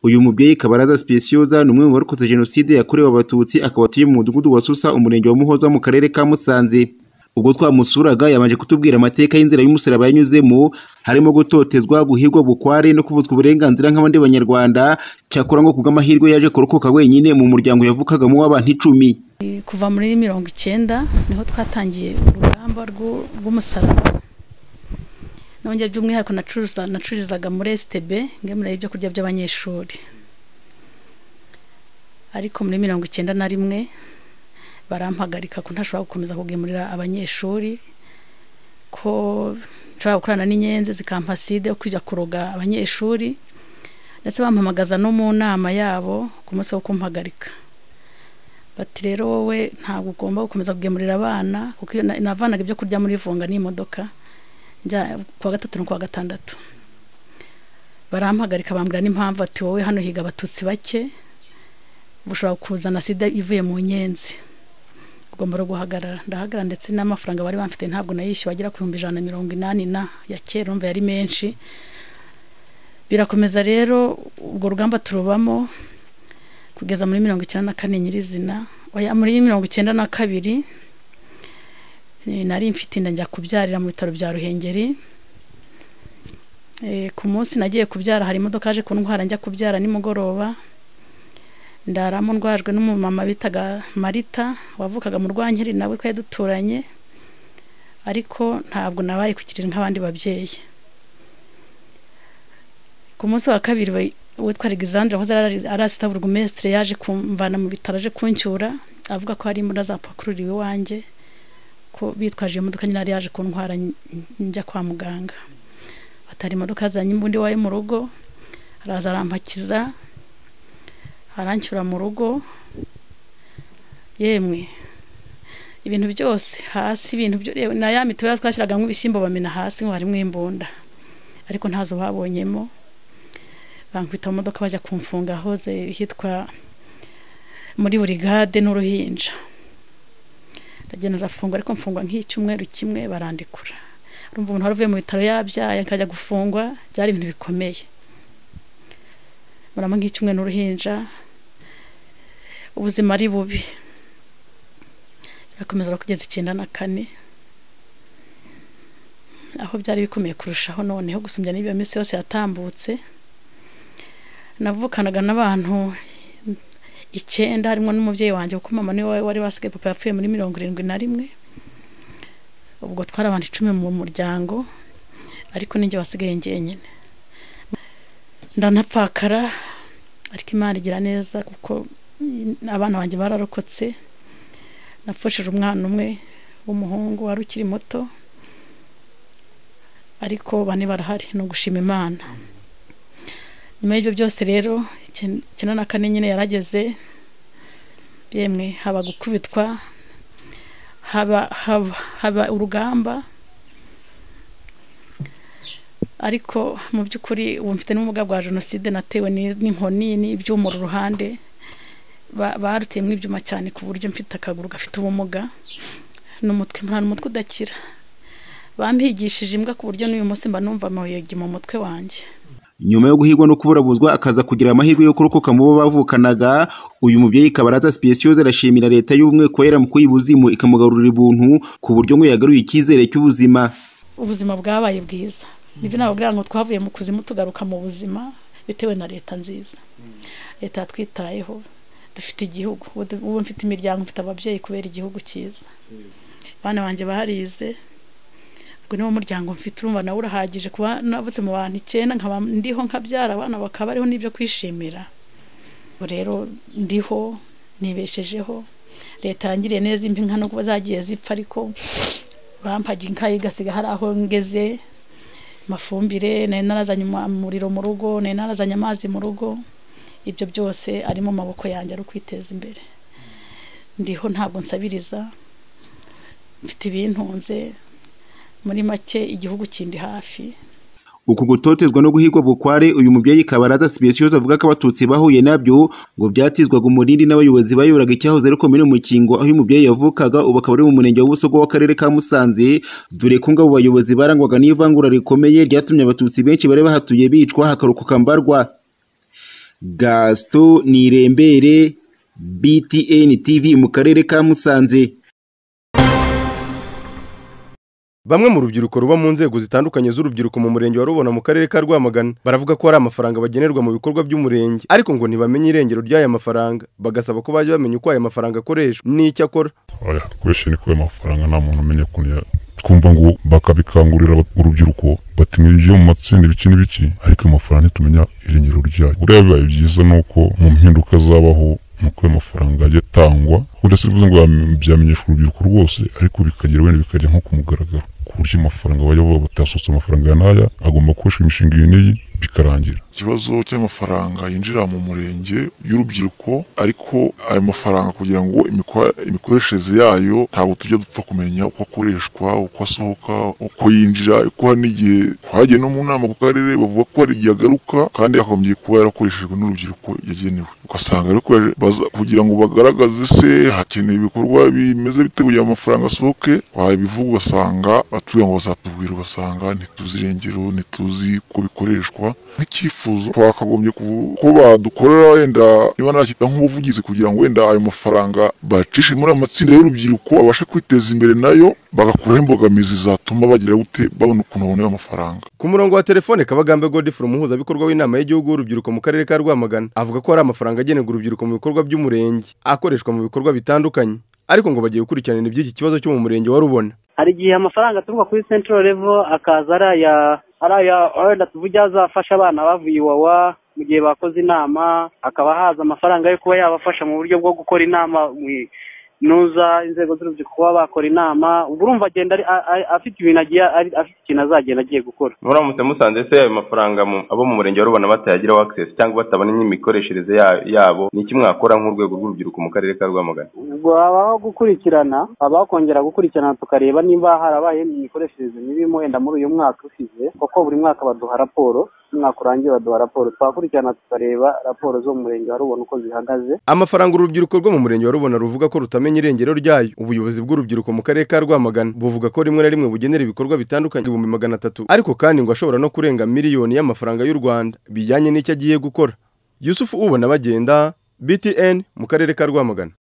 Uyu mubyeyi Kabaraza Specioza ni umwe mu barokotse Jenoside yakorewe Abatutsi akaba atuye mu mudugudu wa Susa umurenge wa Muhoza mu karere ka Musanze. Ubwo twamusuraga yabanje kutubwira amateka y'inzira y'umusaraba yanyuzemo harimo gutotezwa, guhigwa bukware no kuvutswa uburenganzira nk'abandi banyarwanda cyakora ngo kubw'amahirwe yaje kurokoka wenyine mu muryango yavukagamo w'abantu icumi. Eh, kuva muri mirongo icyenda niho twatangiye urugamba rw'u- rw'umusaraba nongeye by'umwihariko nacuruza- nacururizaga muri STB ngemura ibyo kurya by'abanyeshuri ariko muri mirongo icyenda na rimwe barampagarika ko ntashobora gukomeza kugemurira abanyeshuri ko nshobora gukorana n'inyenzi zikampaside yo kujya kuroga abanyeshuri ndetse bampamagaza no mu nama yabo ku munsi wo kumpagarika bati rero wowe ntabwo ugomba gukomeza kugemurira abana kuko iyo na- navanaga ibyo kurya muri vunga n'imodoka njya kuwa gatatu no kuwa gatandatu barampagarika bambwira n'impamvu ati wowe hano higa abatutsi bake bushobora kuzana sida ivuye mu nyenzi ugomba no guhagarara ndahagarara ndetse n'amafaranga bari bamfite ntabwo nayishyuwe agera ku bihumbi ijana na mirongo inani na ya kera urumva yari menshi birakomeza rero urwo rugamba turubamo kugeza muri mirongo icyenda na kane nyirizina oya muri mirongo icyenda na kabiri eh, nari mfite inda njya kubyarira mu bitaro bya ruhengeri Eh, ku munsi nagiye kubyara hari imodoka yaje kuntwara njya kubyara nimugoroba ndaramo ndwajwe n'umumama bitaga marita wavukaga mu rwankeri nawe twari duturanye ariko ntabwo nabaye kukirira nk'abandi babyeyi ku munsi wa kabiri we- uwitwa Alexandre wahoze ari- ari asita burugumesitire yaje kumvana mu bitaro aje kuncyura avuga ko hari imbunda zapakururiwe iwanjye ko bitwaje iyo modoka nyine yari yaje kuntwara nj- njya kwa muganga batari imodoka yazanye imbundi iwawe mu rugo araza arampakiza arancyura mu rugo yemwe ibintu byose hasi ibintu byo yewe na ya mituweli twashyiragamo ibishyimbo bamena hasi ngo harimo imbunda ariko ntazo babonyemo bankubita mu modoka bajya kumfunga ahoze hitwa muri burigade n'uruhinja ndagenda ndafungwa ariko mfungwa nk'icyumweru kimwe barandikura urumva umuntu wari uvuye mu bitaro yabyaye akajya gufungwa byari ibintu bikomeye murama nk'icyumwe n'uruhinja ubuzima ari bubi birakomeza kugeza icyenda na kane aho byari bikomeye kurushaho noneho gusumbya n'iyo minsi yose yatambutse navukanaga n'abantu icyenda harimo n'umubyeyi wanjye kuko mama niwe wari wasigaye papa yapfuye muri mirongo irindwi na rimwe ubwo twari abantu icumi mu muryango ariko ninjye wasigaye njyenyine ndanapfakara ariko imana igira neza kuko mm, abana banjye bararokotse napfushije umwana umwe w'umuhungu wari ukiri muto ariko bane barahari ni ugushima imana nyuma y'ibyo byose rero icyenda icyenda na kane nyine yarageze yemwe haba gukubitwa haba haba haba urugamba ariko mu by'ukuri ubu mfite n'ubumuga bwa jenoside natewe ni- n'inkoni n'ibyuma uru ruhande Ba- baruteyemo ibyuma cyane ku buryo mfite akaguru gafite ubumuga n'umutwe nta n'umutwe udakira bampigishije imbwa ku buryo n'uyu munsi mba numva amayugi mu mutwe wanjye Nyuma yo guhigwa no kuburabuzwa akaza kugira amahirwe yo kurokoka mu bo bavukanaga, uyu mubyeyi Kabaraza Specioza arashimira leta y'ubumwe kubera mu kuyibuzimu ikamugarurira ubuntu ku buryo ngo yagaruye icyizere cy'ubuzima. ubuzima bwabaye bwiza nibyo nababwira ngo twavuye mu kuzimu tugaruka mu buzima bitewe na leta nziza leta yatwitayeho dufite igihugu ubu du- ubu mfite imiryango mfite ababyeyi kubera igihugu cyiza abana banjye barize ubwo niwo muryango mfite urumva nawe urahagije kuba navutse mu bantu icyenda nkaba ndiho nkabyara abana bakaba bariho n'ibyo kwishimira ubu rero ndiho nibeshejeho leta yangiriye neza impi nka nubwo zagiye zipfa ariko bampaga inka igasiga hari aho ngeze amafumbire nari narazanye umu- umuriro mu rugo nari narazanye amazi mu rugo ibyo byose ari mu maboko yanjye ari ukwiteza imbere ndiho ntabwo nsabiriza mfite ibintunze muri make igihugu kindi hafi Uku gutotezwa no guhigwa bukware uyu mubyeyi Kabaraza Specioza avuga ko abatutsi bahuye nabyo ngo byatizwaga umurindi n'abayobozi bayoboraga icyahoze ari komine Mukingo aho uyu mubyeyi yavukaga ubu akaba ari mu murenge wa Busogo w'akarere ka Musanze dore ko ngo abo bayobozi barangwaga n'ivangura rikomeye ryatumye abatutsi benshi bari bahatuye bicwa hakarokoka mbarwa. gasito nirembere btn tv mu karere ka musanze bamwe mu rubyiruko ruba mu nzego zitandukanye z'urubyiruko mu murenge wa rubona mu karere ka rwamagana baravuga ko hari amafaranga bagenerwa mu bikorwa by'umurenge ariko ngo ntibamenye irengero ry'aya mafaranga bagasaba ko bajya bamenya uko aya mafaranga akoreshwa n'icyo akora oya dukoreshe niko ayo mafaranga nta muntu umenya ukuntu ya- twumva ngo bakabikangurira urubyiruko bati mwinjiye mu matsinda ibiki n'ibiki ariko ayo mafaranga ntitumenya irengero ryayo buriya bibaye byiza ni uko mu mpinduka zabaho nuko ayo mafaranga ajya atangwa burya si bivuze ngo byamenyeshwa urubyiruko rwose ariko bikagera wenda bikajya nko ku mugaragaro ku buryo amafaranga bajya bavuga batasutse amafaranga aya n'aya agomba gukoreshwa imishinga iyi n'iyi bikarangira ikibazo cy'amafaranga yinjira mu murenge y'urubyiruko ariko ayo mafaranga kugira ngo imikwa- imikoreshereze yayo ntabwo tujya dupfa kumenya uko akoreshwa uko asohoka uko yinjira kuko hari n'igihe twagiye no mu nama ku karere bavuga ko hari igihe agaruka kandi akomeje kuba yarakoreshejwe n'urubyiruko yagenewe ugasanga rero kubera- baza- kugira ngo bagaragaze se hakeneye ibikorwa bimeze bite kugira ngo amafaranga asohoke wabivuga ugasanga batubwira ngo bazatubwira ugasanga ntituzi irengero ntituzi uko bikoreshwa nk'icyifuzo twakagombye ku- ko badukorera wenda niba nacyita nk'ubuvugizi kugira ngo wenda ayo mafaranga bacishe muri ayo matsinda y'urubyiruko abashe kwiteza imbere nayo bagakuraho imbogamizi zatuma bagira gute babona ukuntu babona ayo mafaranga ku murongo wa telefone kabagambe godifre umuhuzabikorwa w'inama y'igihugu y'urubyiruko mu karere ka rwamagana avuga ko hari amafaranga agenerwa urubyiruko mu bikorwa by'umurenge akoreshwa mu bikorwa bitandukanye ariko ngo bagiye gukurikirana iby'iki kibazo cyo mu murenge wa rubona hari igihe amafaranga aturuka kuri central level akaza ari aya ari aya wenda tuvuge azafasha abana bavuye iwawa mu gihe bakoze inama hakaba haza amafaranga yo kuba yabafasha mu buryo bwo gukora inama mu- nuza inzego z'urubyiruko kuba bakora inama ubwo urumva agenda ari- a- a- afite ibintu agiye ari- afite ikintu azagenda agiye gukora muramutse musanze se ayo mafaranga mu- abo mu murenge wa rubona batayagiraho access cyangwa batabona n'imikoreshereze ya- yabo ni iki mwakora nk'urwego rw'urubyiruko mu karere ka rwamagana ubwo habaho gukurikirana habaho kongera gukurikirana tukareba niba harabaye imikoreshereze mibi wenda muri uyu mwaka ushize kuko buri mwaka baduha raporo umwaka urangiye baduha raporo twakurikirana tukareba raporo zo mu murenge wa rubona uko zihagaze amafaranga urubyiruko rwo mu murenge wa rubona ruvuga ko rutamenya irengero ryayo ubuyobozi bw'urubyiruko mu karere ka rwamagana buvuga ko rimwe na rimwe bugenera ibikorwa bitandukanye ibihumbi magana atatu ariko kandi ngo ashobora no kurenga miliyoni y'amafaranga y'u rwanda bijyanye n'icyo agiye gukora yusufu ubona bagenda btn mu karere ka rwamagana